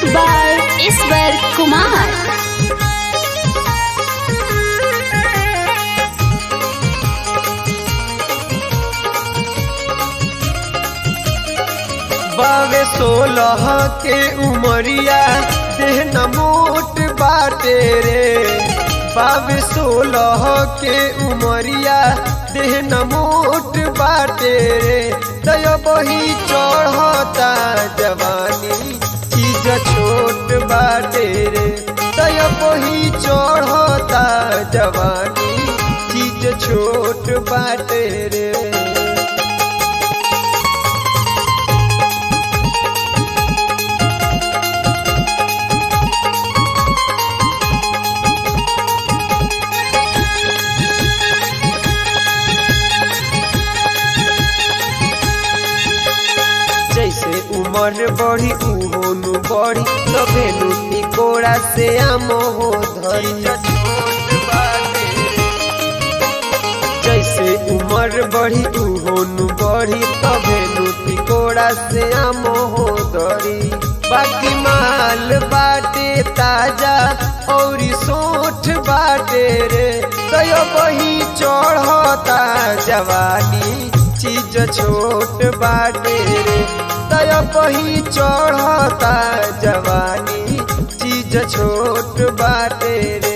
by Iswar Kumar. बावे सोलह के उमरिया देह न मोट बाटे रे बावे सोलह के उमरिया देह न मोट बाटे रे दय बही चढ़ता जवानी चीज छोट बाटे रे दय बही चढ़ता जवानी चीज छोट बाटे रे जैसे उम्र बढ़ी उहोनु बढ़ी तबेनु तिकोड़ा से आम हो धरी जैसे उम्र बढ़ी उहोनु बढ़ी तबेनु तिकोड़ा से आम हो धरी बाकी माल बाटे ताजा और सोठ बाटे रे तय बही चढ़ता जवानी चीज छोट बाटे रे तय बही चढ़ता जवानी चीज छोट बाटे रे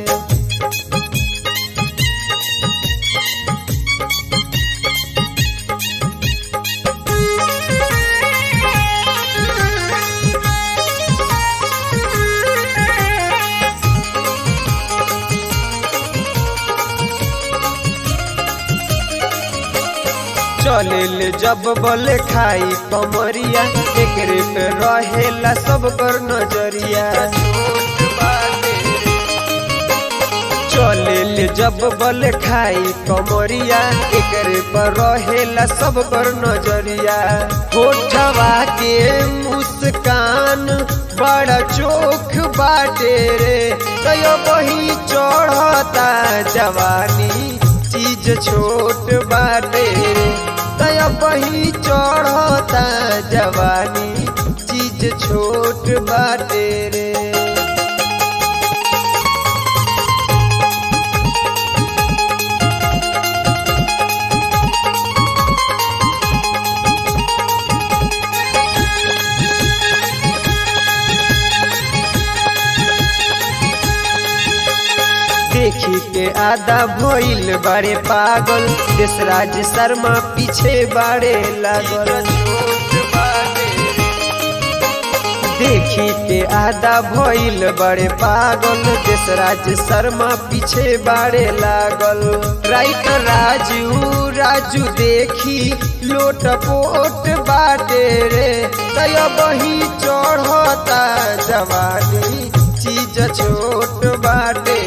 चले ले जब बले खाई कमरिया एकरे पे रहेला सब कर नजरिया चले ले जब बल खाई कमरिया एकरे पर रहेला सब कर नजरिया होठवा के मुस्कान बड़ा चोख बाटे रे कयो बही चढ़ता जवानी चीज छोट बाटे रे तय बही चढ़ता जवानी चीज छोट बाटे रे देखी के आधा भइल बारे पागल देशराज शर्मा पीछे बारे लागल देखी के आधा भइल बड़े पागल देशराज शर्मा पीछे बारे लागल राइट राजू राजू देखी लोट पोट बाटे रे तय बही चढ़ता जवानी चीज छोट बाटे